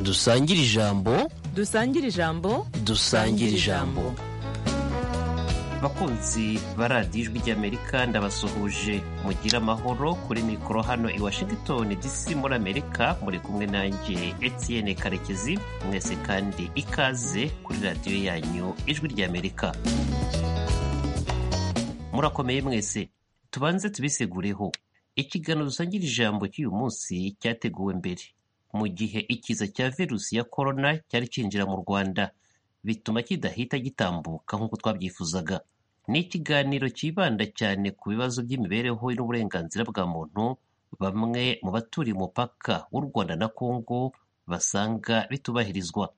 dusangire ijambo dusangire ijambo dusangire ijambo abakunzi ba radiyo ijwi ry'amerika ndabasuhuje mugire amahoro kuri mikoro hano i washington dc muri amerika muri kumwe nanjye etienne karekezi mwese kandi ikaze kuri radiyo yanyu ijwi ry'amerika murakomeye mwese tubanze tubisigureho ikiganiro dusangira ijambo cy'uyu munsi cyateguwe mbere mu gihe ikiza cya virusi ya korona cyari cyinjira mu rwanda bituma kidahita gitambuka nk'uko twabyifuzaga ni ikiganiro cyibanda cyane ku bibazo by'imibereho n'uburenganzira bwa muntu bamwe mu baturiye umupaka w'u rwanda na kongo basanga bitubahirizwa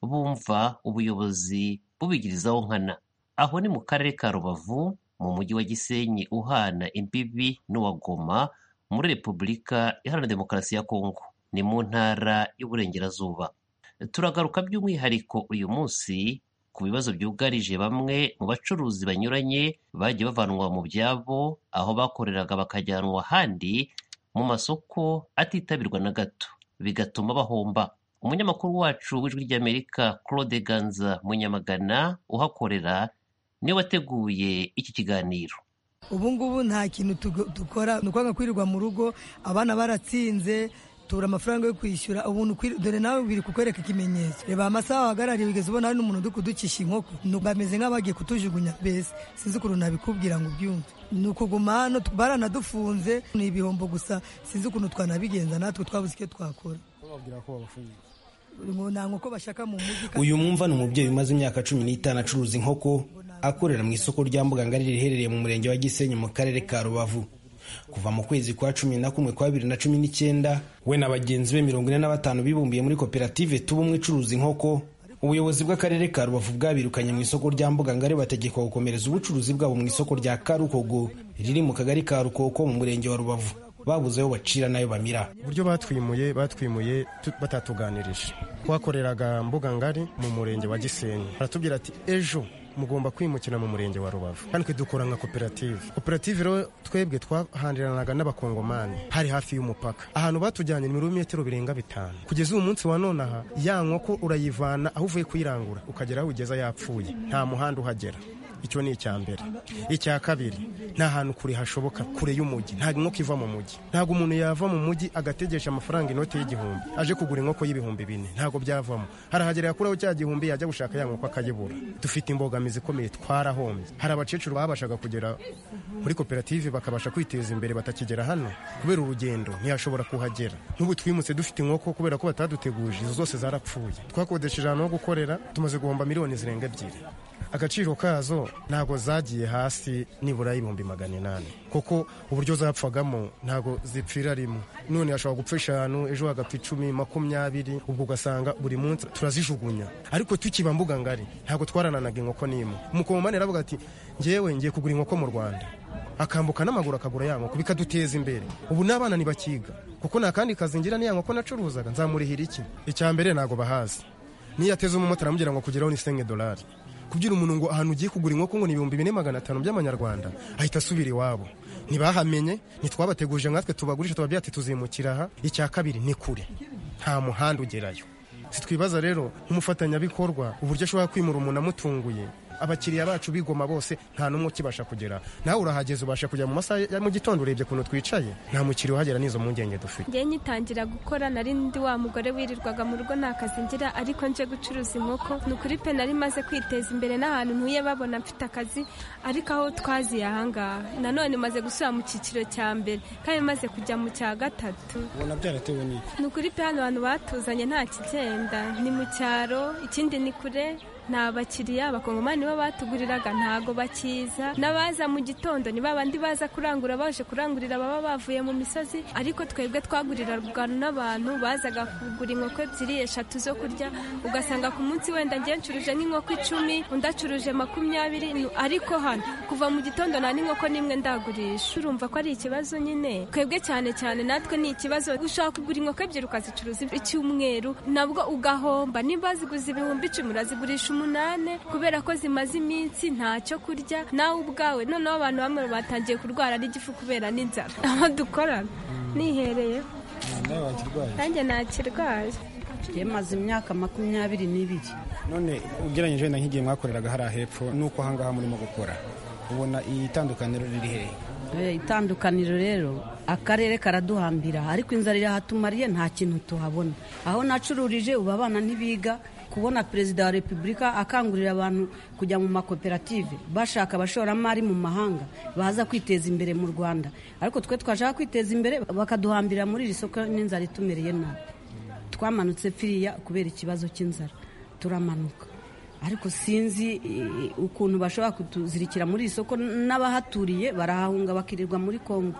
bumva ubuyobozi bubigirizaho nkana aho ni mu karere ka rubavu mu mujyi wa gisenyi uhana imbibi n'uwa goma muri repubulika iharanira demokarasi ya kongo ni mu ntara y'uburengerazuba turagaruka by'umwihariko uyu munsi ku bibazo byugarije bamwe mu bacuruzi banyuranye bagiye bavanwa mu byabo aho bakoreraga bakajyanwa ahandi mu masoko atitabirwa na gato bigatuma bahomba umunyamakuru wacu w'ijwi ry'amerika claude ganza munyamagana uhakorera niwe wateguye iki kiganiro ubu ngubu nta kintu tugo- dukora ni ukwanga kwirirwa mu rugo abana baratsinze tubura amafaranga yo kwishyura ubuntu kwiri- dore nawe biri kukwereka ikimenyetso reba amasaha wahagarariye bigeze ubona hari n'umuntu uri kudukisha inkoko Nu- bameze nk'abagiye kutujugunya mbese sinzi ukuntu nabikubwira ngo ubyumve ni ukuguma hano tu- baranadufunze ni ibihombo gusa sinzi ukuntu twanabigenza natwe twabuze icyo twakora bababwira ko babafungiye ngo nta nkoko bashaka mu mujyi kandi- uyu mwumva ni umubyeyi umaze imyaka cumi n'itanu acuruza inkoko akorera mu isoko rya mbugangari riherereye mu murenge wa gisenyi mu karere ka rubavu kuva mu kwezi kwa cumi na kumwe kwa bibiri na cumi n'icyenda we na bagenzi be mirongo ine na batanu bibumbiye muri koperative tuba umwe icuruza inkoko ubuyobozi bw'akarere ka rubavu bwabirukanye mu isoko rya mbugangari bategekwa gukomereza ubucuruzi bwabo mu isoko rya karukogo riri mu kagari ka rukoko mu murenge wa rubavu babuze aho bacira n'ayo bamira uburyo batwimuye batwimuye tu- batatuganirije twakoreraga mbuga ngari mu murenge wa gisenyi baratubwira ati ejo mugomba kwimukira mu murenge wa rubavu kandi twe dukora nka koperative koperative rero twebwe twahandiranaga n'abakongomani hari hafi y'umupaka ahantu batujyanye ni ibirometero birenga bitanu kugeza uyu munsi wa none aha ya nkoko urayivana aho uvuye kuyirangura ukagera aho ugeza yapfuye nta muhanda uhagera icyo ni icya mbere icya kabiri nta hantu kure hashoboka kure y'umujyi nta nkoko iva mu mujyi ntabwo umuntu yava mu mujyi agategesha amafaranga inote y'igihumbi aje kugura inkoko y'ibihumbi bine ntabwo byavamo harahagerera akuraho cya gihumbi yajya gushaka ya nkoko akayibura dufite imbogamizi ikomeye twarahombye hari abakecuru babashaga kugera muri koperative bakabasha kwiteza imbere batakigera hano kubera urugendo ntiyashobora kuhagera n'ubu twimutse dufite inkoko kubera ko bataduteguje izo zose zarapfuye twakodesheje ahantu ho gukorera tumaze guhomba miliyoni zirenga ebyiri agaciro kazo ntabwo zagiye hasi nibura y'ibihumbi magana inani kuko uburyo zapfagamo ntabwo zipfira rimwe none hashobora gupfa eshanu ejo hagapfa icumi makumyabiri ubwo ugasanga buri munsi turazijugunya ariko tukiba mbuga ngari ntabwo twarananaga inkoko n'imwe umukongomani aravuga ati ngewe ngiye kugura inkoko mu rwanda akambuka n'amaguru akagura ya nkoko bikaduteza imbere ubu n'abana ntibakiga kuko nta kandi kazi ngira n'iya nkoko nacuruzaga nzamurihira iki icya mbere ntabwo bahazi niyo ateze umumotari amubwira ngo kugeraho ni senge dolari kubwira umuntu ngo ahantu ugiye kugura inkoko ngo ni ibihumbi bine magana atanu by'amanyarwanda ahita asubira iwabo ntibahamenye ntitwabateguje nkatwe tubagurisha tuba byati tuzimukira aha icya kabiri ni kure nta muhanda ugerayo sitwibaza rero nk'umufatanyabikorwa uburyo ashobora kwimura umuntu amutunguye abakiriya bacu bigoma bose nta n'umwe ukibasha kugera nawe urahageze ubasha kujya mu masaha ya mu gitondo urebye ukuntu twicaye nta mukiriya uhagera n'izo mpungenge dufite njye ngitangira gukora nari ndi wa mugore wirirwaga mu rugo nta kazi ngira ariko nje gucuruza inkoko ni ukuri pe nari maze kwiteza imbere n'ahantu ntuye babona mfite akazi ariko aho twaziye ahangaha nanone maze gusubira mu cyiciro cya mbere kandi maze kujya mu cya gatatu ubona byaratewe n'iki ni ukuri pe hano abantu batuzanye nta kigenda ni mu cyaro ikindi ni kure nta bakiriya abakongomani nibo batuguriraga ntago bakiza n'abaza mu gitondo ni babandi baza kurangura baje kurangurira baba bavuye mu misozi ariko twebwe twaguriraga n'abantu bazaga kugura inkoko ebyiri eshatu zo kurya ugasanga ku munsi wenda ngiye ncuruje nk'inkoko icumi undi acuruje makumyabiri nu- ariko hano kuva mu gitondo nta n'inkoko n'imwe ndagurisha urumva ko ari ikibazo nyine twebwe cyane cyane natwe ni ikibazo ushaka kugura inkoko ebyiri ukazicuruza icyumweru nabwo ugahomba niba ziguze ibihumbi icumi urazigurisha umunani kubera ko zimaze iminsi ntacyo kurya nawe ubwawe noneho abantu bamwe batangiye kurwara n'igifu kubera n'inzara aho dukorana nihereye nanjye nakirwaye yemaze imyaka makumyabiri n'ibiri none ugereranyije wenda nk'igihe mwakoreraga hariya hepfo nuko ahangaha murimo gukora ubona iyi tandukaniro riri hehe Eh, itandukaniro rero akarere karaduhambira ariko inzara irahatumariye nta kintu tuhabona aho nacururije ubu abana ntibiga kubona perezida wa repubulika akangurira abantu kujya mu makoperative bashaka abashoramari mu mahanga baza kwiteza imbere mu rwanda ariko twe twashaka kwiteza imbere bakaduhambira muri iri soko n'inzara itumereye nabi twamanutse firiya kubera ikibazo cy'inzara turamanuka ariko sinzi eh, ukuntu bashobora kutuzirikira muri iri soko n'abahaturiye barahahunga bakirirwa muri kongo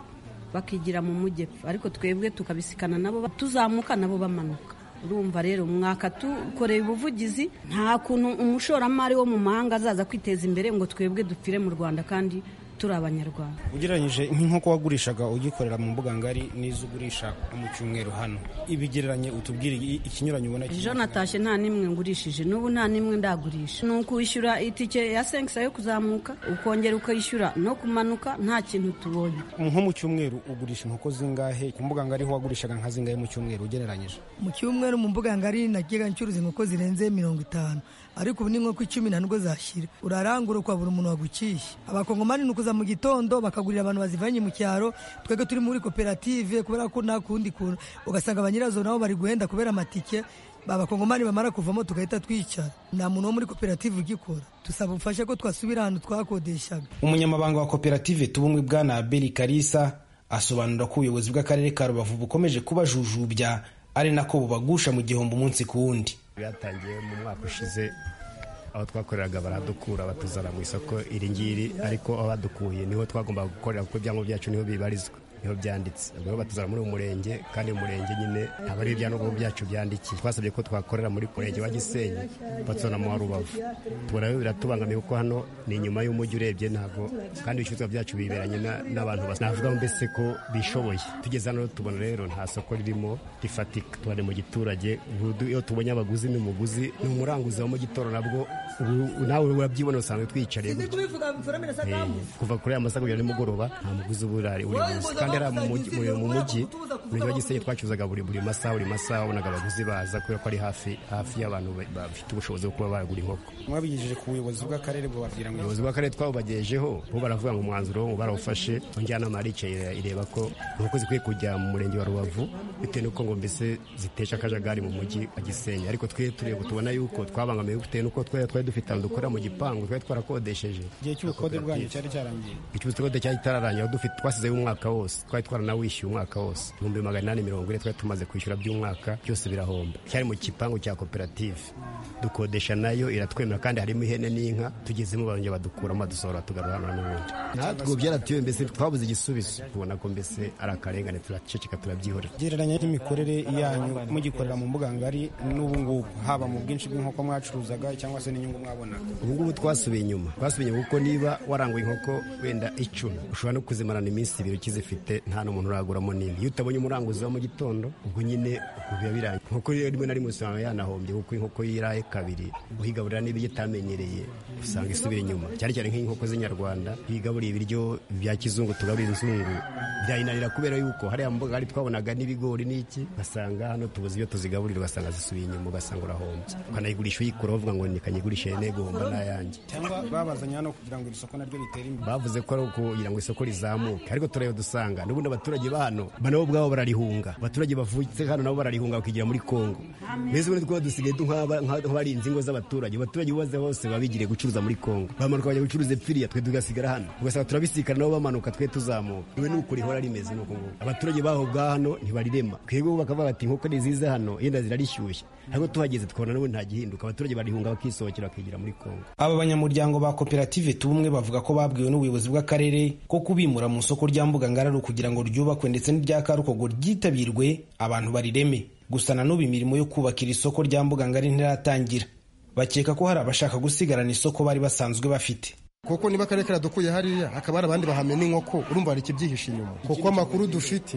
bakigira mu mujyepfo ariko twebwe tukabisikana nabo tuzamuka nabo bamanuka urumva rero mwaka tukoreye ubuvugizi nta kuntu umushoramari wo mu mahanga azaza kwiteza imbere ngo twebwe dupfire mu rwanda kandi turi abanyarwanda ugereranyije nk'inkoko wagurishaga ugikorera mu mbuga ngari n'izo ugurisha mu cyumweru hano ibigereranye utubwire i- ikinyuranyo ubona kiri- ejo natashye nta n'imwe ngurishije n'ubu nta n'imwe ndagurisha ni ukwishyura itike ya senkisa yo kuzamuka ukongera ukayishyura no kumanuka nta kintu tubonye nko mu cyumweru ugurisha inkoko zingahe ku mbuga ngari ho wagurishaga nka zingahe mu cyumweru ugereranyije mu cyumweru mu mbuga ngari nagiye ncuruza inkoko zirenze mirongo itanu ariko ubu n'inkoko icumi nta nubwo zashyira urarangura ukabura umuntu waguciye abakongomani ni ukuza mu gitondo bakagurira abantu bazivanye mu cyaro twebwe turi muri koperative kubera ko nta kundi kuntu ugasanga ba nyirazo nabo bari guhenda kubera amatike babakongomani bamara kuvamo tugahita twicara nta muntu wo muri koperative ugikora dusaba ubufasha ko twasubira ahantu twakodeshaga umunyamabanga wa koperative tuba umwe bwana abeli karisa asobanura ko ubuyobozi bw'akarere ka rubavu bukomeje kubajujubya ari nako bubagusha mu gihombo umunsi ku wundi byatangiye mu mwaka ushize aho twakoreraga baradukura batuzana mu isoko iri ngiri ariko aho badukuye niho twagombaga gukorera kuko ibyangombwa byacu niho bibarizwa niho byanditse ubwo rero batuzana muri uyu murenge kandi uyu murenge nyine ntabwo ari ibyangombwa byacu byandikiye twasabye ko twakorera muri murenge wa gisenyi batuzana mu wa rubavu tubona rero biratubangamiye kuko hano ni inyuma y'umujyi urebye ntabwo kandi ibicuruzwa byacu biberanye na- n'abantu basa navuga mbese ko bishoboye tugeze hano rero tubona rero nta soko ririmo rifatika tuba mu giturage ubu iyo tubonye abaguzi n'umuguzi ni umuranguzi wo mu gitoro nabwo ubu- nawe urabyibona usanga twiyicariye gutya Eh, kuva kuri aya masaha kugera nimugoroba nta muguzi uba urari buri munsi kandi ari mu mujyi mu- mu mujyi umujyi wa gisenyi twacuruzaga buri buri masaha buri masaha wabonaga abaguzi baza kubera ko ari hafi hafi y'abantu ba- bafite ubushobozi bwo kuba bagura inkoko mwabigejeje ku buyobozi bw'akarere bubabwira ngo ubuyobozi bw'akarere twawubagejeho bo baravuga ngo umwanzuro wo barawufashe njyanama yaricaye ire- ireba ko inkoko zikwiye kujya mu murenge wa rubavu bitewe n'uko ngo mbese zitesha akajagari mu mujyi wa gisenyi ariko twe tureba tubona yuko twabangamiwe bitewe n'uko twe twari dufite ahantu dukora mu gipangu twari twarakodesheje igihe cy'ubukode bwanyu cyari cyarangiye ikibazo cyari cyari itararangira dufite twasizeho umwaka wose twari twaranawishyuye umwaka wose ibihumbi magana inani mirongo ine twari tumaze kwishyura by'umwaka byose birahomba cyari mu gipangu cya koperative dukodesha nayo iratwemera kandi harimo ihene n'inka tugezemo barongera badukuramo badusohora tugarura hano n'ubundi natwe ubu byaratuyoye mbese twabuze igisubizo tubona ko mbese ari akarengane turaceceka turabyihorera gereranya n'imikorere yanyu mugikorera mu mbuga ngari n'ubu ngubu haba mu bwinshi bw'inkoko mwacuruzaga cyangwa se n'inyungu mwabonaga ubu ngubu twasubiye inyuma twasubiye inyuma kuko niba waranguye inkoko wenda icumi ushobora no kuzimarana iminsi ibiri ukizifite nta n'umuntu uraguramo n'imwe iyo utabonye umuranguzi wo mu gitondo ubwo nyine ubu biba birangiye inkoko rero rimwe na rimwe usanga yanahombye kuko inkoko yiraye kabiri uhigaburira n'ibiryo itamenyereye usanga isubira inyuma cyane cyane nk'inkoko z'inyarwanda iyo uyigaburiye ibiryo bya kizungu tugaburira inzungu byayinanira kubera yuko hariya mu mboga hari twabonaga n'ibigori n'iki ugasanga hano tubuze ibyo tuzigaburira ugasanga zisubiye inyuma ugasanga urahombye ukanayigurisha uyikura bavuga ngo nikanyigurishe negomba n'ayanjye cyangwa babazanye hano kugira ngo iri soko naryo ritere imbere bavuze ko ari ukugira ngo isoko rizamuke ariko tureba dusanga n'ubundi abaturage ba hano ba nabo ubwabo bararihunga abaturage bavutse hano nabo bararihunga bakigira muri kongo mbese ubundi twaba dusigaye du- nk'aba- nk'a- nk'abarinzi ingo z'abaturage abaturage bose bose baba bigiriye gucuruza muri kongo bamanuka bajya gucuruza epfiriya twe tugasigara hano ugasanga turabisikana nabo bamanuka twe tuzamuka iwe ni uko rihora rimeze ni uko nguko abaturage baho bwa hano ntibarirema twebwe bo bakavuga bati inkoko ni ziza hano yenda zirarishyushye ariko tuhageze tukabona n'ubu ntagihinduka abaturage barihunga bakisohokera bakigira muri kongo aba banyamuryango ba koperative tubumwe bavuga ko babwiwe n'ubuyobozi bw'akarere ko kubimura mu isoko rya mbuga ngari ari ukugira ngo ryubakwe ndetse n'irya karukogo ryitabirwe abantu barireme gusa na n'ubu imirimo yo kubaka iri soko rya mbuga ngari ntiratangira bakeka ko hari abashaka gusigarana isoko bari basanzwe bafite kuko niba akarere karadukuye hariya hakaba hari abandi bahamena inkoko urumva hari ikibyihishe inyuma kuko amakuru dufite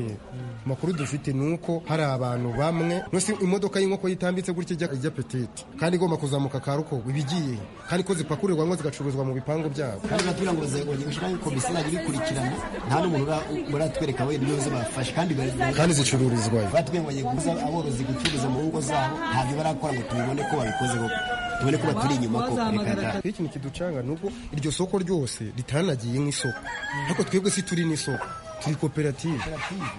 amakuru dufite ni uko hari abantu bamwe nusi imodoka y'inkoko yitambitse gutya ijya ijya petite kandi igomba kuzamuka karuko ibigiye kandi ko zipakurirwa ngo zigacuruzwa mu bipangu byabo kandi baratubwira ngo bazabonye gushyiraho komisiyo izajya ibikurikirana nta n'umuntu ura- baratwereka we n'ibibazo bafashe kandi bari- kandi zicururizwayo baratubwira ngo bagiye guza aborozi gucuruza mu ngo zabo ntabyo barakora ngo tubibone ko babikoze koko tubone ko baturi inyuma koko reka da ikintu kiducanga ni uko iryo soko ryose ritanagiye nk'isoko ariko twebwe si turi n'isoko turi koperative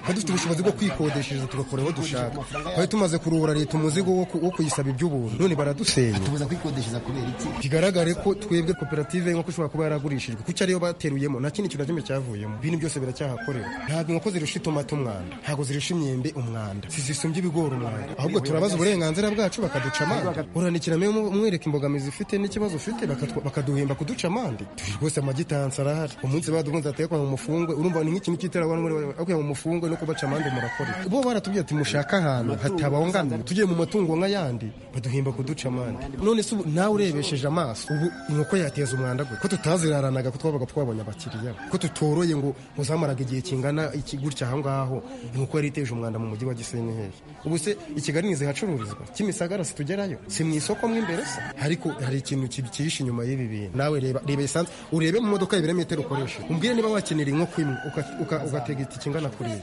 kandi dufite ubushobozi bwo kwikodeshereza tugakora aho dushaka twari tumaze kuruhura leta umuzigo wo ku- wo kuyisaba iby'ubuntu none baradusenya tubuza kwikodeshereza kubera iki bigaragare ko twebwe koperative inkoko ishobora kuba yaragurishijwe kuko ariyo bateruyemo nta kindi kintu na kimwe cyavuyemo ibintu byose biracyahakorera ntabwo inkoko zirusha itomati umwanda ntabwo zirusha imyembe umwanda sizisumbye ibigori umwanda ahubwo turabaza uburenganzira bwacu bakaduca amande uranikiramo umwereka imbogamizi ufite n'ikibazo ufite bakatwa- bakaduhemba kuduca amande turi rwose amagitansi arahari umunsi baduhunze atekwa mu mufungwe urumva ni nk'ikintu cy'iterabwoba akuye mu mufungwe no kubaca amande murakora iki? bo baratubwiye ati mushaka ahantu hatabangamiye tugiye mu matungo nk'ayandi baduhemba kuduca amande none se ubu nawe urebesheje amaso ubu inkoko yateza umwanda gwe ko tutaziraranaga ko twabaga twabonye abakiriya ko tutoroye ngo muzamaraga igihe kingana iki gutya aho ngaho inkoko yari iteje umwanda mu mujyi wa gisenyi hehe ubu se i kigali ntizihacururizwa kimisagara situgerayo si mu isoko mo imbere se ariko hari ikintu kibyihishe inyuma y'ibi bintu nawe reba reba esanse urebe mu modoka ibirometero ukoresha umbwire niba wakenera inkoko imwe uka- uka- ugatega itike ingana kuriya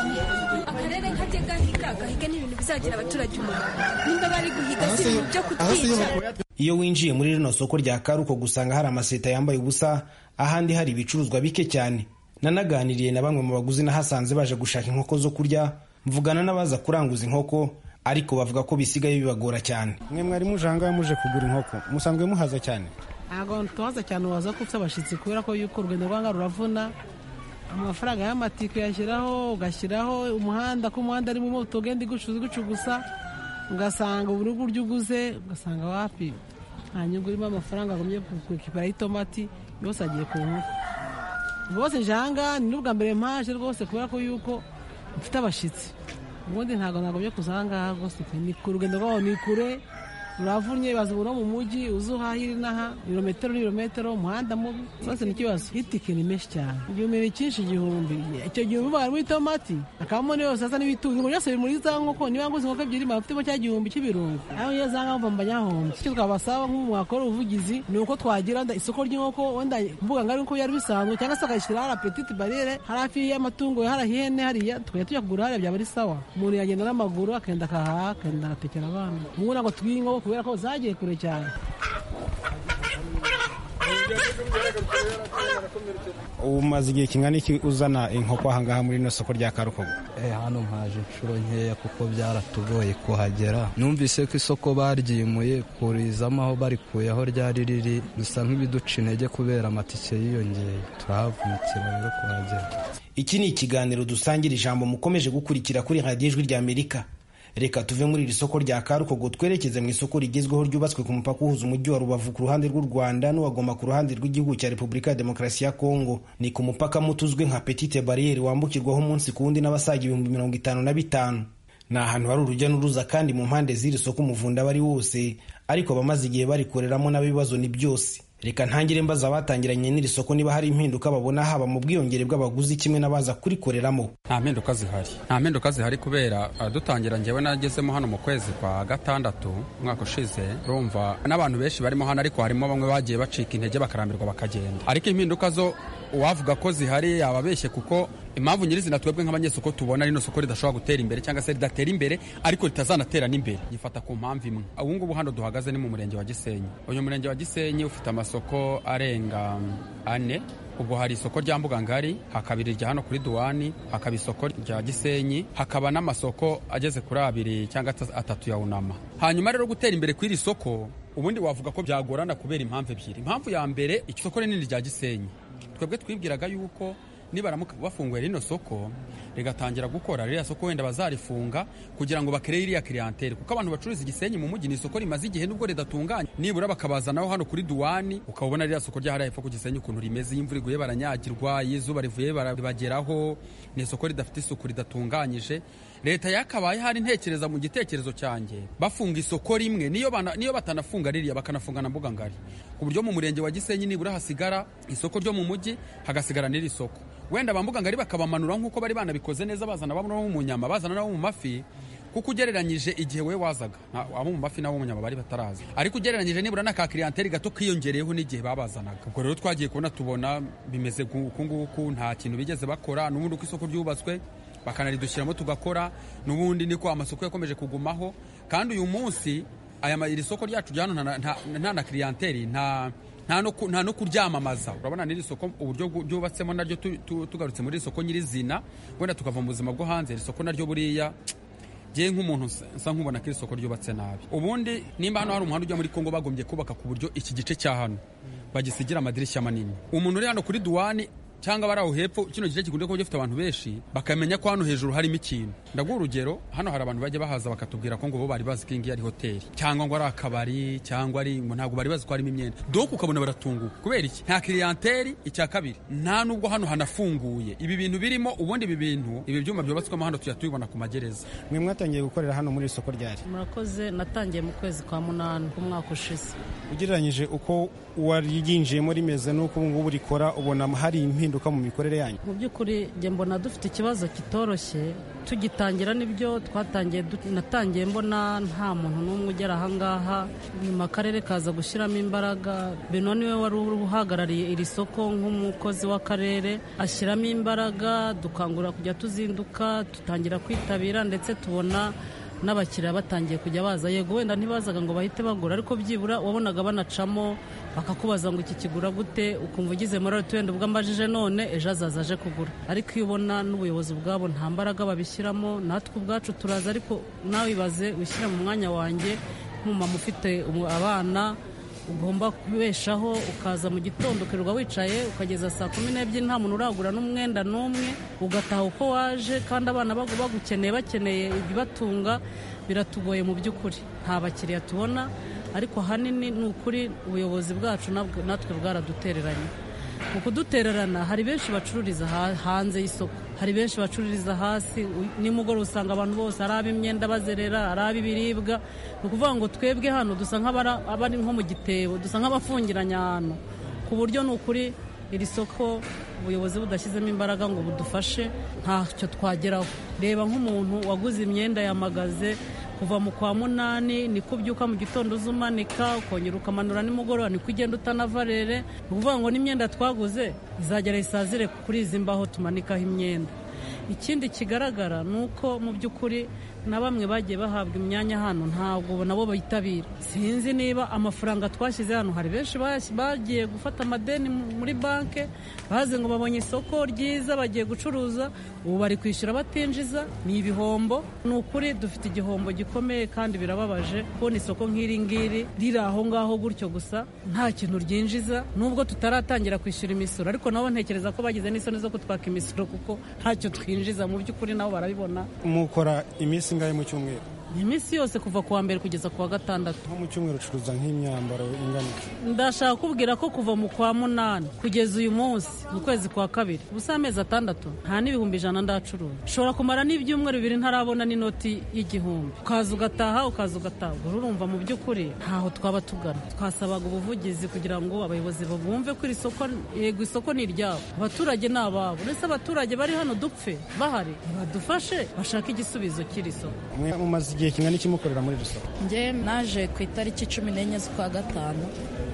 akarere kajya gahiga gahiga n'ibintu bizagira abaturage umumaro nimba bari guhiga si ibintu byo kutwica iyo winjiye muri rino soko rya karuko gusanga hari amaseta yambaye ubusa ahandi hari ibicuruzwa bike cyane nanaganiriye na bamwe mu baguzi nahasanze baje gushaka inkoko zo kurya mvugana n'abaza kuranguza inkoko ariko bavuga ko bisigaye bibagora cyane mwe mwari muje aha ngaha muje kugura inkoko musanzwe muhaza cyane ntabwo tubaza cyane waza kutse abashyitsi kubera ko yuko urugendo rwanga ruravuna amafaranga y'amatike uyashyiraho ugashyiraho umuhanda ko umuhanda arimo moto ugenda igucuza igucugusa ugasanga buri buryo uguze ugasanga wapi nta nyungu irimo amafaranga agumye kukipara y'itomati yose agiye ku nkoko rwose nje aha ngaha ni n'ubwa mbere mpaje rwose kubera ko yuko mfite abashyitsi ubundi ntabwo nagumye kuza aha ngaha rwose pe. ni ku rugendo rwaho ni kure uravunnye baza ubu no mu mujyi uza uhahira inaha ibirometero n'ibirometero umuhanda mubi rwose ni ikibazo itike ni menshi cyane igihumbi ni cyinshi igihumbi icyo gihumbi barimo itomati akabamo n'iyo sasa n'ibitunguru byose biri muri za nkoko niba nguze inkoko ebyiri mba mfitemo cya gihumbi cy'ibirungo aho iyo za nkoko mba nyahombye icyo twabasaba nk'ubu mwakora ubuvugizi ni uko twagira nda isoko ry'inkoko wenda mbuga ngari nk'uko byari bisanzwe cyangwa se ukarishyira hari apetite bariyere hari hafi y'amatungo hari ihene hariya tukajya tujya kugura hariya byaba ari sawa umuntu yagenda n'amaguru akagenda akahaha akagenda agatekera abana ubu ntabwo tugiye inkoko kubera ko zagiye kure cyane umaze igihe kingana iki uzana inkoko aha ngaha muri rino soko rya karukogo hano mpaje inshuro nkeya kuko byaratugoye kuhagera numvise ko isoko baryimuye kurizamo aho barikuye aho ryari riri bisa nk'ibiduca intege kubera amatike yiyongeye turahavunukira rero kuhagera iki ni ikiganiro dusangira ijambo mukomeje gukurikira kuri radiyo ijwi rya amerika reka tuve muri iri soko rya karukogo twerekeze mu isoko rigezweho ryubatswe ku mupaka uhuza umujyi wa rubavu ku ruhande rw'u rwanda n'uwagoma ku ruhande rw'igihugu cya repubulika ya demokarasi ya kongo ni ku mupaka muto uzwi nka petite bariyeri wambukirwaho umunsi ku wundi n'abasaga ibihumbi mirongo itanu na bitanu ni ahantu hari urujya n'uruza kandi mu mpande z'iri soko umuvunda aba ari wose ariko abamaze igihe barikoreramo n'abibazo ni byose reka ntangire mbaza abatangiranye n'iri soko niba hari impinduka babona haba mu bwiyongere bw'abaguzi kimwe n'abaza kurikoreramo nta mpinduka zihari nta mpinduka zihari kubera uh, dutangira njyewe nagezemo hano mu kwezi kwa gatandatu umwaka ushize urumva n'abantu benshi barimo hano ariko harimo bamwe bagiye bacika intege bakarambirwa bakagenda ariko impinduka zo uwavuga ko zihari yababeshye kuko impamvu nyirizina twebwe nk'abanyesoko tubona rino soko ridashobora gutera imbere cyangwa se ridatera imbere ariko ritazanatera n'imbere gifata ku mpamvu imwe ubu ngubu hano duhagaze ni mu murenge wa gisenyi uyu murenge wa gisenyi ufite amasoko arenga um, ane ubwo hari isoko rya mbugangari hakaba irya hano kuri duwani hakaba isoko rya gisenyi hakaba n'amasoko ageze kuri abiri cyangwa ata- atatu ya unama hanyuma rero gutera imbere kw'iri soko ubundi wavuga ko byagorana kubera impamvu ebyiri impamvu ya mbere iryo soko rinini rya gisenyi twebwe twibwiraga yuko nibaramuka bafunguye rino soko rigatangira gukora ririya soko wenda bazarifunga kugira ngo bakereye iriya kiriyanteri kuko abantu bacuruza igisenyi mu mujyi ni isoko rimaze igihe nubwo ridatunganye nibura bakabazanaho hano kuri duwani ukabona ririya soko rya hariya hepfo ku Gisenyi ukuntu rimeze iyo imvura iguye baranyagirwa iyo izuba rivuye barabageraho ni isoko ridafite isuku ridatunganyije leta yakabaye hari ntekereza mu gitekerezo cyanjye bafunga isoko rimwe niyo bana- niyo batanafunga ririya bakanafunga na mbuga ngari ku buryo mu murenge wa gisenyi nibura hasigara isoko ryo mu mujyi hagasigara n'iri soko wenda ba mbuga ngari bakabamanura nk'uko bari banabikoze neza bazana bamwe bo mu nyama bazana nabo mu mafi kuko ugereranyije igihe we wazaga na- abo mu mafi n'abo mu nyama bari bataraza ariko ugereranyije nibura na ka kiriyanteri gato kiyongereyeho n'igihe babazanaga ubwo rero twagiye kubona tubona bimeze gu- uku nguku nta kintu bigeze bakora n'ubundi uko isoko ryubatswe bakanaridushyiramo tugakora n'ubundi niko amasoko yakomeje kugumaho kandi uyu munsi aya ma- iri soko ryacu rya hano nta- nta- nta na kiriyanteri nta nta no ku- nta no kuryamamaza urabona n'iri soko uburyo bwu- ryubatsemo naryo tu- tu- tugarutse muri iri soko nyirizina wenda tukava mu buzima bwo hanze iri soko naryo buriya ngewe nk'umuntu nsa- nsa nkubona ko iri soko ryubatse nabi ubundi nimba hano hari umuhanda ujya muri kongo bagombye kubaka ku buryo iki gice cya hano bagisigira amadirishya manini umuntu uri hano kuri duwani cyangwa bari aho hepfo kino gice gikunda kuba gifite abantu benshi bakamenya ko hano hejuru harimo ikintu ndaguha urugero hano hari abantu bajya bahaza bakatubwira ko ngo bo bari bazi ko iyi ngiyi ari hoteli cyangwa ngo ari akabari cyangwa ari ngo ntabwo bari bazi ko harimo imyenda doka ukabona baratunguka kubera iki nta kiriyanteri icya kabiri nta nubwo hano hanafunguye ibi bintu birimo ubundi ibi bintu ibi byuma byubatswemo hano tujya tubibona ku magereza mwe mwatangiye gukorera hano muri iri soko ryari murakoze natangiye mu kwezi kwa munani k'umwaka ushize ugereranyije uko waryinjiyemo rimeze n'uko ubu ngubu rikora ubona hari impinduka mu mikorere yanyu mu by'ukuri njye mbona dufite ikibazo kitoroshye tugitangira nibyo twatangiye du- natangiye mbona nta muntu n'umwe ugera ahangaha nyuma akarere kaza gushyiramo imbaraga beno niwe wari uhagarariye iri soko nk'umukozi w'akarere ashyiramo imbaraga dukangurira kujya tuzinduka tutangira kwitabira ndetse tubona n'abakiriya batangiye kujya baza yego wenda ntibazaga ngo bahite bagura ariko byibura wabonaga banacamo bakakubaza ngo iki kigura gute ukumva ugize morali tu wenda ubwo ambajije none ejo azaza aje kugura ariko iyo ubona n'ubuyobozi ubwabo nta mbaraga babishyiramo natwe ubwacu turaza ariko nawe ibaze wishyira mu mwanya wanjye nk'umumama ufite umu- abana ugomba kubeshaho ukaza mu gitondo ukirirwa wicaye ukageza saa kumi n'ebyiri nta muntu uragura n'umwenda n'umwe ugataha uko waje kandi abana bagu- bagukeneye bakeneye ibibatunga biratugoye mu by'ukuri nta bakiriya tubona ariko ahanini ni ukuri ubuyobozi bwacu nabwo- natwe bwaradutereranye mu kudutererana hari benshi bacururiza ha- hanze y'isoko hari benshi bacururiza hasi u- nimugoroba usanga abantu bose ari ab'imyenda bazerera ari ab'ibiribwa ni ukuvuga ngo twebwe hano dusa nk'abara- abari nko mu gitebo dusa nk'abafungiranye ahantu ku buryo ni ukuri iri soko ubuyobozi budashyizemo imbaraga ngo budufashe ntacyo twageraho reba nk'umuntu waguze imyenda yamagaze kuva mu kwa munani niko ubyuka mu gitondo uzumanika ukongera ukamanura nimugoroba niko ugenda utanava rere ni ukuvuga ngo n'imyenda twaguze izagera isazire kuri izi mbaho tumanikaho imyenda ikindi kigaragara ni uko mu by'ukuri na bamwe bagiye bahabwa imyanya hano ntabwo nabo bitabira sinzi niba amafaranga twashyize hano hari benshi bas- bagiye gufata amadeni mu- muri banki bazi ngo babonye isoko ryiza bagiye gucuruza ubu bari kwishyura batinjiza ni ibihombo ni ukuri dufite igihombo gikomeye kandi birababaje kubona isoko nk'iri ngiri riri aho ngaho gutyo gusa nta kintu ryinjiza nubwo tutaratangira kwishyura imisoro ariko nabo ntekereza ko bagize n'isoni zo kutwaka imisoro kuko ntacyo twinjiza mu by'ukuri nabo barabibona mukora iminsi ingahe mu cyumweru ni iminsi yose kuva ku wa mbere kugeza ku wa gatandatu nko mu cyumweru ucuruza nk'imyambaro ingana iki? ndashaka kubwira ko kuva mu kwa munani kugeza uyu munsi mu kwezi kwa kabiri ubusa amezi atandatu nta n'ibihumbi ijana ndacuruza nshobora kumara n'ibyumweru bibiri ntarabona n'inoti y'igihumbi ukaza ugataha ukaza ugataha ubwo urumva mu by'ukuri ntaho twaba tugana twasabaga ubuvugizi kugira ngo abayobozi bumve ko iri soko yego isoko ni iryabo abaturage ni ababo uretse abaturage bari hano dupfe bahari badufashe bashake igisubizo cy'iri soko mwe mumaze igihe kingana iki mukorera muri iri soko njye naje ku itariki cumi n'enye z'ukwa gatanu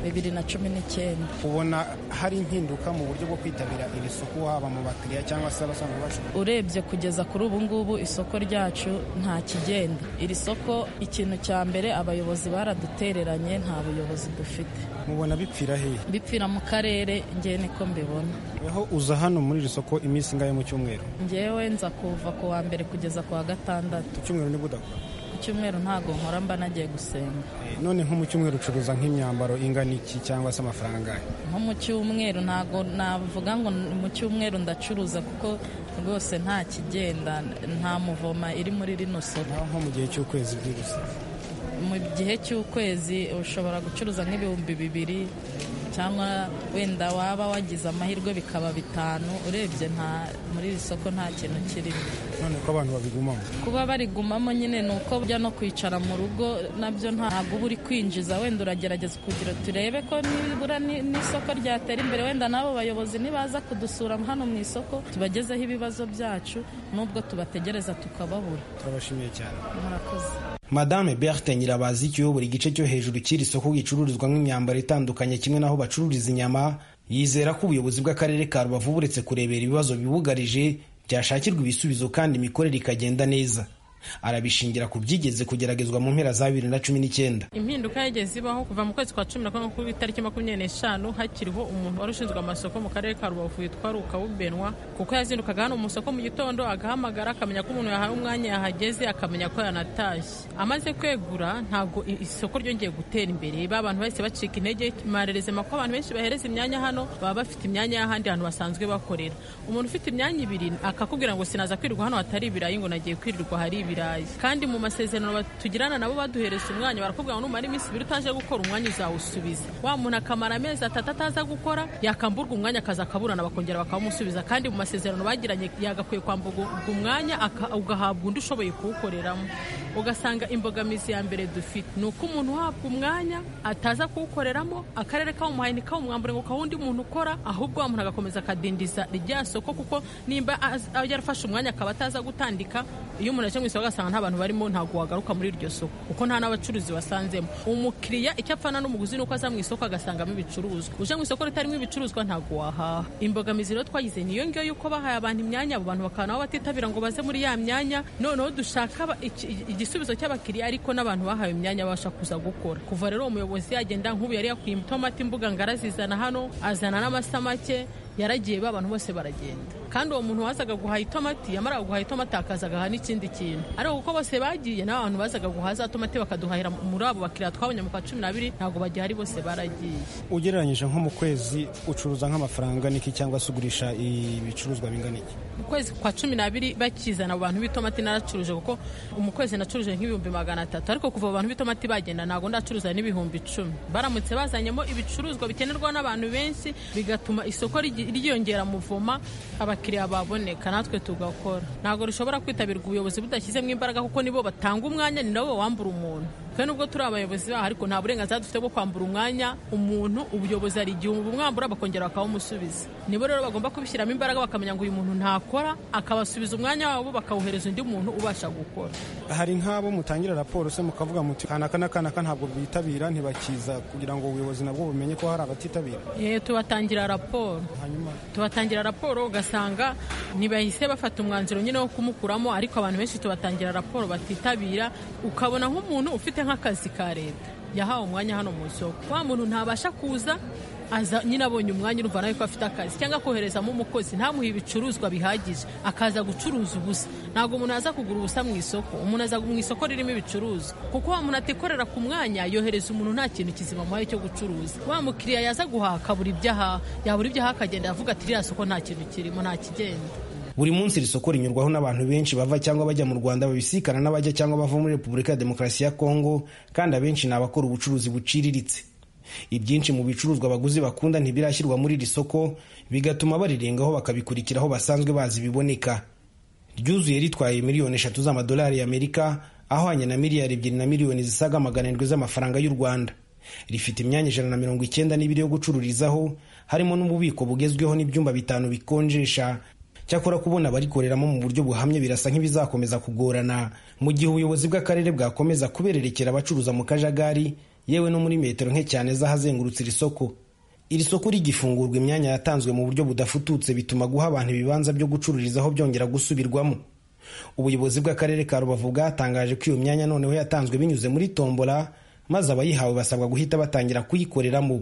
bibiri na cumi n'icyenda ubona hari impinduka mu buryo bwo kwitabira iri soko haba mu bakiriya cyangwa se abasanzwe bacuruza urebye kugeza kuri ubu ngubu isoko ryacu nta kigenda iri soko ikintu cya mbere abayobozi baradutereranye nta buyobozi dufite mubona bipfira hehe bipfira mu karere njye niko mbibona aho uza hano muri iri soko iminsi ingahe mu cyumweru njyewe nza kuva ku wa mbere kugeza ku wa gatandatu ku cyumweru nibwo udakora ku cyumweru ntago nkora mba nagiye gusenga none nko mu cyumweru ucuruza nk'imyambaro ingana iki cyangwa se amafaranga angahe nko mu cyumweru ntago navuga ngo ni mu cyumweru ndacuruza kuko rwose nta kigenda nta muvoma iri muri rino soko nko mu gihe cy'ukwezi byihuse mu gihe cy'ukwezi ushobora gucuruza nk'ibihumbi bibiri cyangwa wenda waba wagize amahirwe bikaba bitanu urebye nta muri iri soko nta kintu kirimo none ko abantu babigumamo kuba barigumamo nyine ni uko bajya no kwicara mu rugo nabyo ntabwo uba uri kwinjiza wenda uragerageza kugira turebe ko nibura ni- n'isoko ryatera imbere wenda n'abo bayobozi nibaza kudusura hano mu isoko tubagezeho ibibazo byacu n'ubwo tubategereza tukababura turabashimiye cyane murakoze madame berthe nyirabazi ikiyobora igice cyo hejuru cy'iri soko gicururizwamo imyambaro itandukanye kimwe n'aho bacururiza inyama yizera ko ubuyobozi bw'akarere ka rubavu buretse kurebera ibibazo bibugarije byashakirwa ibisubizo kandi imikorere ikagenda neza arabishingira ku byigeze kugeragezwa mu mpera za bibiri na cumi n'icyenda impinduka yageze ibaho kuva mu kwezi kwa cumi na kumwe ku itariki makumyabiri n'eshanu hakiriho umuntu wari ushinzwe amasoko mu karere ka rubavu witwa rukawubenwa kuko yazindukaga hano mu isoko mu gitondo agahamagara akamenya ko umuntu yahawe umwanya yahageze akamenya ko yanatashye amaze kwegura ntabwo i- isoko ryongeye gutera imbere ba bantu bahise bacika intege marerezema ko abantu benshi bahereza imyanya hano baba bafite imyanya y'ahandi hantu basanzwe bakorera umuntu ufite imyanya ibiri akakubwira ngo sinaza kwirirwa hano hatari ibirayi ngo nagiye kwirirwa hari ibirayi kandi mu masezerano bat- tugirana nabo baduhereza umwanya barakubwira ngo numara iminsi ibiri utaje gukora umwanya uzawusubiza wa muntu akamara amezi atatu ataza gukora yakamburwa umwanya akaza akaburana bakongera bakawumusubiza kandi mu masezerano bagiranye yagakwiye kwamburwa umwanya aka- ugahabwa undi ushoboye kuwukoreramo ugasanga imbogamizi ya mbere dufite ni uko umuntu uhabwa umwanya ataza kuwukoreramo akarere kawumuhaye ntikawumwambure ngo kaha undi muntu ukora ahubwo wa muntu agakomeza akadindiza rya soko kuko nimba az- yarafashe umwanya akaba ataza gutandika iyo umuntu aje mu isoko agasanga nta bantu barimo ntabwo wagaruka muri iryo soko kuko nta n'abacuruzi basanzemo umukiriya icyo apfana n'umuguzi ni uko aza mu isoko agasangamo ibicuruzwa uje mu isoko ritarimo ibicuruzwa ntabwo wahaha imbogamizi rero twagize niyo ngiyo y'uko bahaye abantu imyanya abo bantu bakaba nabo batitabira ngo baze muri ya myanya noneho dushaka aba- iki- igisubizo cy'abakiriya ariko n'abantu bahawe imyanya babasha kuza gukora kuva rero uwo muyobozi yagenda nk'ubu yari yakuye itomati imbuga ngo arazizana hano azana n'amasamake yaragiye ba bantu bose baragenda kandi uwo muntu wazaga guhaha itomati yamara guhaha itomati akaza agahaha n'ikindi kintu ariko kuko bose bagiye n'abantu bazaga guhaha za tomati bakaduhahira muri abo bakiriya twabonye mu kwa cumi n'abiri ntabwo bagihari bose baragiye ugereranyije nko mu kwezi ucuruza nk'amafaranga niki cyangwa se ugurisha ibicuruzwa bingana iki mu kwezi kwa cumi n'abiri bakizana abo bantu b'itomati naracuruje kuko mu kwezi nacuruje nk'ibihumbi magana atatu ariko kuva abo bantu b'itomati bagenda ntabwo ndacuruza n'ibihumbi icumi baramutse bazanyemo ibicuruzwa bikenerwa n'abantu benshi bigatuma isoko rigi- ryiyongera muvoma abakiriya baboneka natwe tugakora ntabwo rishobora kwitabirwa ubuyobozi budashyizemo imbaraga kuko nibo batanga umwanya ni nabo bambura umuntu twe nubwo turi abayobozi baho ariko nta burenganzira dufite bwo kwambura umwanya umuntu ubuyobozi hari igihe bumwambura bakongera bakawumusubiza nibo rero bagomba kubishyiramo imbaraga bakamenya ngo uyu muntu ntakora akabasubiza umwanya wabo bakawuhereza undi muntu ubasha gukora hari nk'abo mutangira raporo se mukavuga muti kanaka n'akanaka ntabwo bitabira ntibakiza kugira ngo ubuyobozi nabwo bumenye ko hari abatitabira Eh, tubatangira raporo tubatangira raporo ugasanga ntibahise bafata umwanzuro nyine wo kumukuramo ariko abantu benshi tubatangira raporo batitabira ukabona nk'umuntu ufite nk'akazi ka leta yahawe umwanya hano mu isoko wa muntu ntabasha kuza aza nyine abonye umwanya urumva nawe ko afite akazi cyangwa koherezamo umukozi ntamuhe ibicuruzwa bihagije akaza gucuruza ubusa ntabwo umuntu aza kugura ubusa mu isoko umuntu aza mu isoko ririmo ibicuruzwa kuko wa muntu atikorera ku mwanya yohereza umuntu nta kintu kizima amuhaye cyo gucuruza wa mukiriya yaza guhaha akabura ibyo ahaha yabura ibyo ahaha akagenda avuga ati ririya soko nta kintu kirimo nta kigenda buri munsi iri soko rinyurwaho n'abantu benshi bava cyangwa bajya mu rwanda babisikana n'abajya cyangwa bava muri repubulika ya demokarasi ya kongo kandi abenshi ni abakora ubucuruzi buciriritse ibyinshi mu bicuruzwa abaguzi bakunda ntibirashyirwa muri iri soko bigatuma barirengaho bakabikurikira aho basanzwe bazi biboneka ryuzuye ritwaye miliyoni eshatu z'amadolari y'amerika ahwanye na miliyari ebyiri na miliyoni zisaga magana arindwi z'amafaranga y'u rwanda rifite imyanya ijana na mirongo icyenda n'ibiri yo gucururizaho harimo n'ububiko bugezweho n'ibyumba bitanu bikonjesha cyakora kubona abarikoreramo mu buryo buhamye birasa nk'ibizakomeza kugorana mu gihe ubuyobozi bw'akarere bwakomeza kubererekera abacuruza mu kajagari yewe no muri metero nke cyane z'ahazengurutse iri soko iri soko rigifungurwa imyanya yatanzwe mu buryo budafututse bituma guha abantu ibibanza byo gucururizaho byongera gusubirwamo ubuyobozi bw'akarere ka rubavu bwatangaje ko iyo myanya noneho yatanzwe binyuze muri tombola maze abayihawe basabwa guhita batangira kuyikoreramo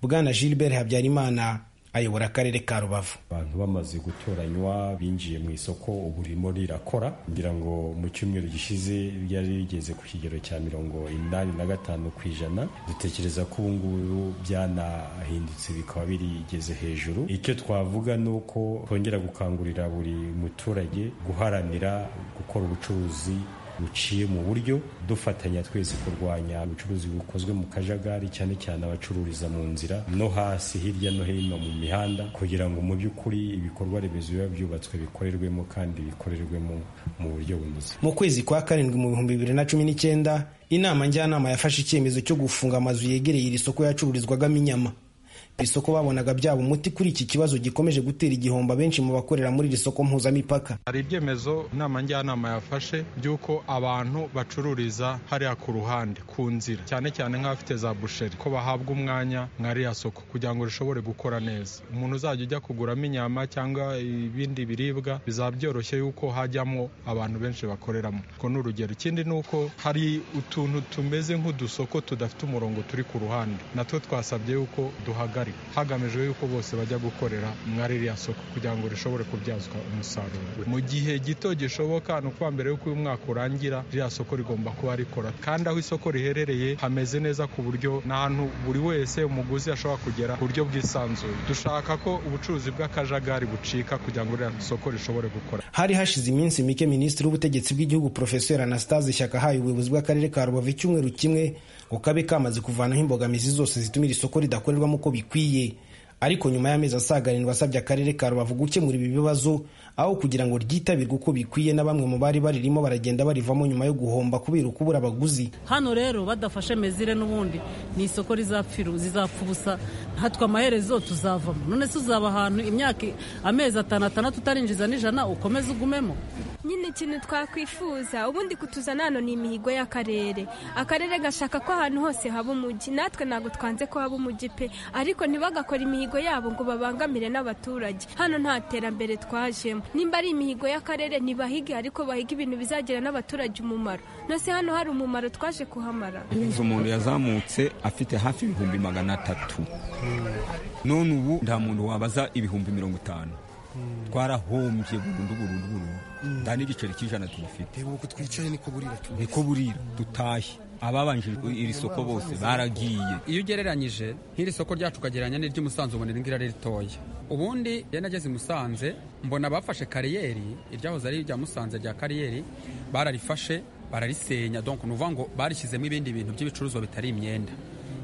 bwana gilbert habyarimana ayobora akarere ka rubavu abantu bamaze gutoranywa binjiye mu isoko ubu ririmo rirakora ngira ngo mu cyumweru gishize ryari rigeze ku kigero cya mirongo inani na gatanu ku ijana dutekereza ko ubu ngubu byanahindutse bikaba birigeze hejuru icyo twavuga ni uko twongera gukangurira buri muturage guharanira gukora ubucuruzi buciye mu buryo dufatanya twese kurwanya ubucuruzi bukozwe mu kajagari cyane cyane abacururiza mu nzira no hasi hirya no hino mu mihanda kugira ngo mu by'ukuri ibikorwa remezo biba byubatswe bikorerwemo kandi bikorerwemo mu buryo bunoze mu kwezi kwa karindwi mu bihumbi bibiri na cumi n'icyenda inama njyanama yafashe icyemezo cyo gufunga amazu yegereye iri soko yacururizwagamo inyama iri soko babonaga byaba umuti kuri iki kibazo gikomeje gutera igihombo abenshi mu bakorera muri iri soko mpuzamipaka hari ibyemezo inama njyanama yafashe by'uko abantu bacururiza hariya ku ruhande ku nzira cyane cyane nk'abafite za busheri ko bahabwa umwanya nka riya soko kugira ngo rishobore gukora neza umuntu uzajya ujya kuguramo inyama cyangwa ibindi biribwa bizaba byoroshye yuko hajyamo abantu benshi bakoreramo ko ni urugero ikindi ni uko hari utuntu tumeze nk'udusoko tudafite umurongo turi ku ruhande natwo twasabye yuko duhagarara hagamijwe yuko bose bajya gukorera muri ririya soko kugira ngo rishobore kubyazwa umusaruro mu gihe gito gishoboka ni ukuba mbere y'uko uyu mwaka urangira ririya soko rigomba kuba rikora kandi aho isoko riherereye hameze neza ku buryo n'ahantu buri wese umuguzi ashobora kugera ku buryo bwisanzuye dushaka ko ubucuruzi bw'akajagari bucika kugira ngo ririya soko rishobore gukora hari hashize iminsi mike minisitiri w'ubutegetsi bw'igihugu profeseri anastase shyaka ahaye ubuyobozi bw'akarere ka rubavu icyumweru kimwe ngo kabe kamaze kuvanaho imbogamizi zose zituma iri soko ridakorerwamo uko bikwiye ariko nyuma y'amezi asaga arindwi asabye akarere ka rubavu gukemura ibi bibazo aho kugira ngo ryitabirwe uko bikwiye na bamwe mu bari baririmo baragenda barivamo nyuma yo guhomba kubera ukubura abaguzi hano rero badafashe mezire n'ubundi ni isoko rizapfiru zizapfa ubusa hatwe amaherezo tuzavamo none se uzaba ahantu imyaka amezi atanu atandatu utarinjiza n'ijana ukomeze ugumemo nyine ikintu twakwifuza ubundi kutuzana hano ni imihigo y'akarere akarere gashaka ko ahantu hose haba umujyi natwe ntabwo twanze ko haba umujyi pe ariko ntibagakora imihigo yabo ngo babangamire n'abaturage hano nta terambere twajemo nimba ari imihigo y'akarere ntibahige ariko bahige ibintu bizagira n'abaturage umumaro nose hano hari umumaro twaje kuhamara inzu umuntu yazamutse afite hafi ibihumbi magana atatu none ubu nta muntu wabaza ibihumbi mirongo itanu twarahombye burundu burundu burundu nta n'igiceri cy'ijana tugifite ubu twicaye niko burira tubona niko burira dutahe ababanje iri soko bose baragiye iyo ugereranyije nk'iri soko ryacu ukagereranya n'iry'umusanzu ubona iri ngiri ari ritoya ubundi iyo nageze i musanze mbona abafashe kariyeri iryahoze ari irya musanze rya kariyeri bararifashe bararisenya donko ni ukuvuga ngo barishyizemo ibindi bintu by'ibicuruzwa bitari imyenda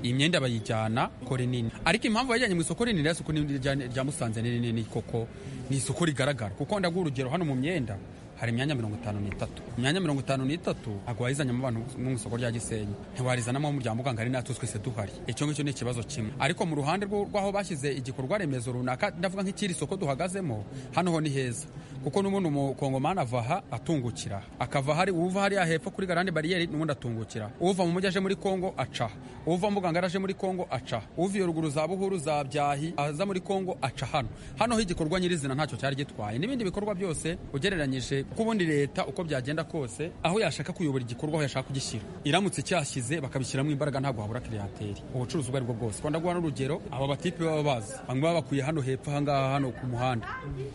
iyi myenda bayijyana ko rinini ariko impamvu bajyanye mu isoko rinini rya soko rya musanze ni rinini koko ni isoko rigaragara kuko ndaguha urugero hano mu myenda hari imyanya mirongo itanu n'itatu imyanya mirongo itanu n'itatu ntabwo wayizanyemo abantu mu isoko rya gisenyi ntiwarizanamo mu rya muganga ari natwe twese duhari icyo ngicyo ni ikibazo kimwe ariko mu ruhande rw'aho bashyize igikorwa remezo runaka ndavuga nk'ikiri soko duhagazemo hano ho ni heza kuko n'ubundi umukongomani ava aha atungukira akava hari uva hariya hepfo kuri garande bariyeri n'ubundi atungukira uva mu mujyi aje muri kongo aca uva mu muganga aje muri kongo aca uva iyo ruguru za buhuru za byahi aza muri kongo aca hano hano ho igikorwa nyirizina ntacyo cyari gitwaye n'ibindi bikorwa byose ugereranyije kuko ubundi leta uko byagenda kose aho yashaka kuyobora igikorwa aho yashaka kugishyira iramutse icyashyize bakabishyiramo imbaraga ntabwo habura kiriyateri ubucuruzi ubwo aribwo bwose rwanda guha n'urugero aba batipe baba bazi bamwe baba bakuye hano hepfo ahangaha hano ku muhanda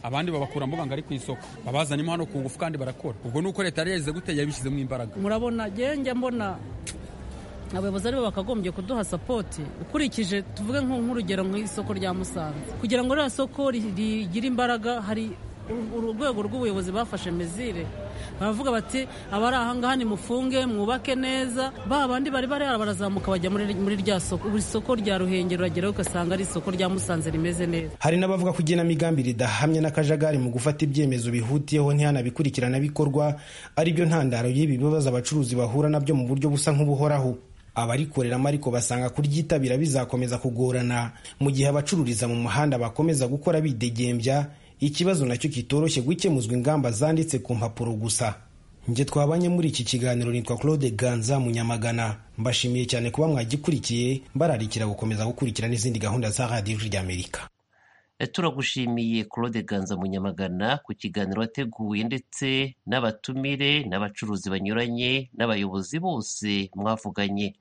abandi babakura muganga ari ku isoko babazanimo hano ku ngufu kandi barakora ubwo ni uko leta yari yagize gute yabishyizemo imbaraga murabona njya mbona abayobozi aribo bakagombye kuduha sapoti ukurikije tuvuge nk'urugero nk'isoko rya musanze kugira ngo ririya soko rigire imbaraga hari urwego rw'ubuyobozi bafashe mezire baravuga bati abari ahangaha nimufunge mwubake neza ba bandi bari bari barazamuka bajya muri rya soko buri soko rya ruhengeri urageraho ugasanga ari isoko rya musanze rimeze neza hari n'abavuga ko igenamigambi ridahamye n'akajagari mu gufata ibyemezo bihutiyeho ntihanabikurikiranabikorwa aribyo ntandaro y'ibi bibazo abacuruzi bahura nabyo mu buryo busa nk'ubuhoraho abarikoreramo ariko basanga kuryitabira bizakomeza kugorana mu gihe abacururiza mu muhanda bakomeza gukora bidegembya ikibazo nacyo kitoroshye gukemuzwa ingamba zanditse ku mpapuro gusa njye twabanye muri iki kiganiro nitwa claude ganza munyamagana mbashimiye cyane kuba mwagikurikiye mbararikira gukomeza gukurikira n'izindi gahunda za radiyo rya amerika turagushimiye claude ganza munyamagana ku kiganiro wateguye ndetse n'abatumire n'abacuruzi banyuranye n'abayobozi bose mwavuganye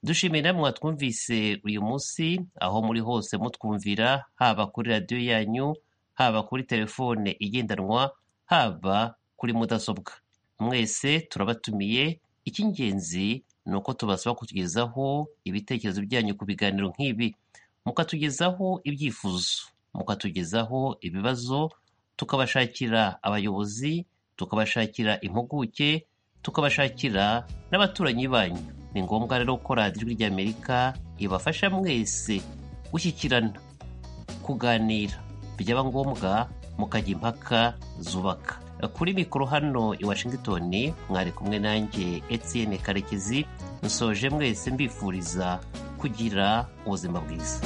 dushimiye namwe mwatwumvise uyu munsi aho muri hose mutwumvira haba kuri radiyo yanyu haba kuri telefone igendanwa haba kuri mudasobwa mwese turabatumiye icy'ingenzi ni uko tubasaba kutugezaho ibitekerezo byanyu ku biganiro nk'ibi mukatugezaho ibyifuzo mukatugezaho ibibazo tukabashakira abayobozi tukabashakira impuguke tukabashakira n'abaturanyi banyu ni ngombwa rero ko radiyo ijwi ry'amerika ibafasha mwese gushyikirana kuganira byaba ngombwa mukajya impaka zubaka kuri mikoro hano i washington mwari kumwe nanjye etienne karekezi nsoje mwese mbifuriza kugira ubuzima bwiza